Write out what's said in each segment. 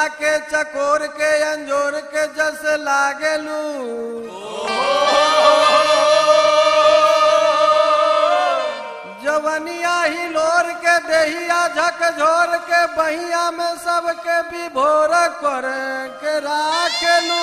के चकोर के अंजोर के जस लागेलू जवनिया ही लोर के देहिया झकझोर के बहिया में सबके विभोर कर के राखेलू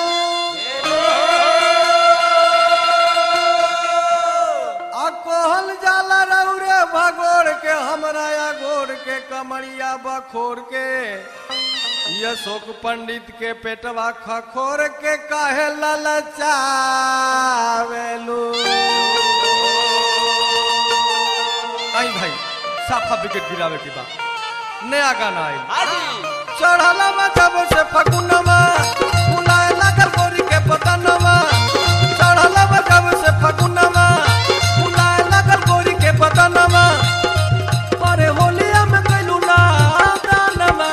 आ कोहल जाला रौरे भगोर के हमरा या गोर के कमरिया बखोर के ये शोक पंडित के पेटवा खखोर के काहे ललचावेलू आई भाई साफा विकेट गिरावे के बाद नया गाना आई हाजी चढ़ला जब से फगुनमा फुलाए लागल गोरी के पतनमा चढ़ला जब से फगुनमा फुलाए लागल गोरी के पतनमा अरे होलिया में कैलू ना दानमा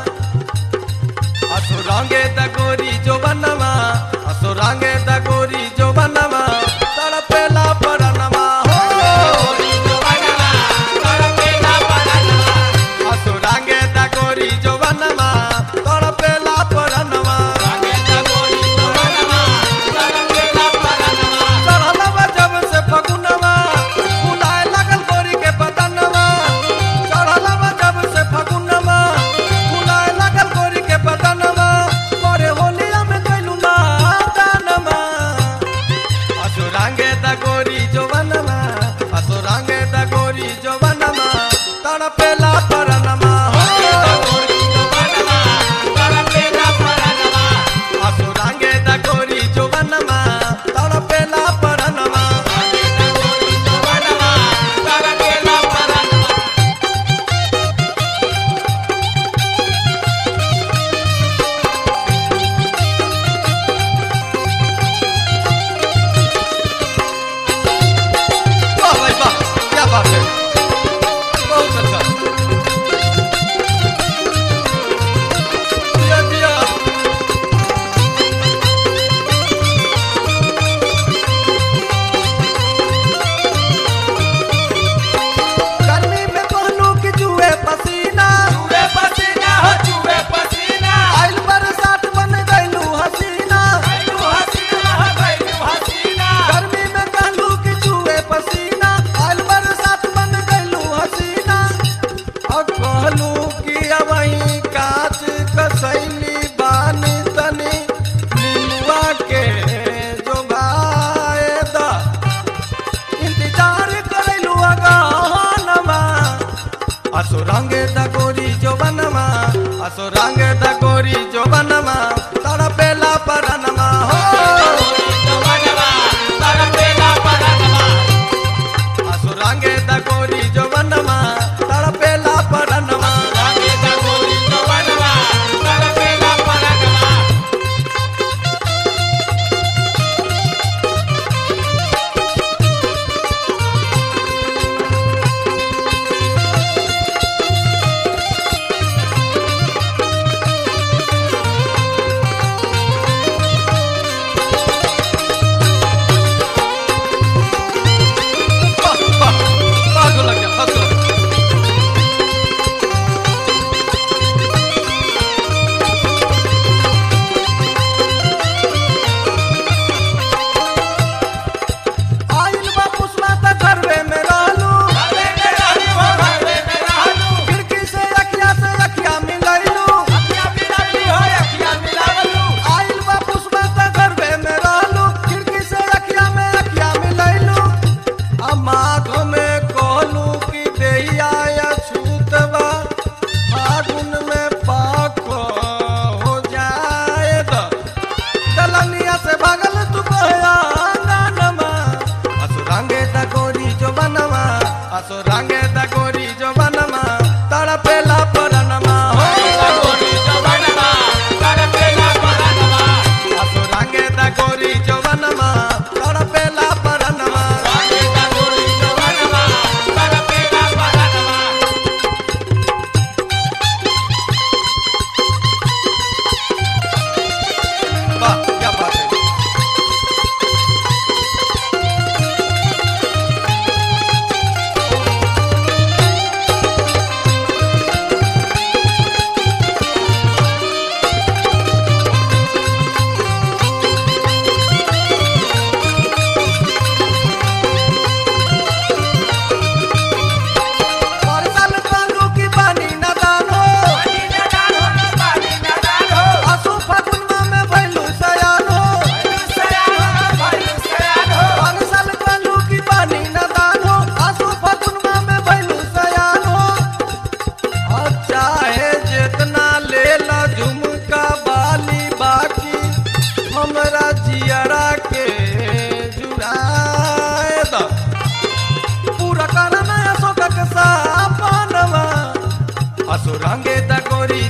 असुरांगे द गोरी जो बनवा असुरांगे द गोरी जो बनवा तड़पेला परनमा हो असुरांगे द गोरी जो बनवा तड़पेला परनमा चढ़लवा जब से फगुनवा फुलाए लागल गोरी के बदनवा चढ़लवा जब से फगुनवा फुलाए लागल गोरी के बदनवा मोरे होलिया में कैलू ना दानमा असुरांगे द गोरी जो बनवा असुरांगे द गोरी जो बनवा तड़पेला परनमा हो असुरांगे द गोरी जो बनवा तड़पेला परनमा वाह भाई वाह क्या बात है बहुत अच्छा दिया दिया गर्मी में कहलू कि जुए पसीना आइल बरसात बन गइलू हसीना गर्मी में कहलू कि जुए पसीना आइल बरसात बन गइलू हसीना और कहलू कि अबही कांच कसैली बानी तनी नीलुआ के जो दा इंतजार करैलू अगहनमा असुरंगे द गोरी जो बनवा असुरंगे द गोरी जो बनवा तड़पेला परनमा हो असुरंगे द गोरी जो बनवा तड़पेला परनमा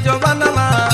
जो बनवा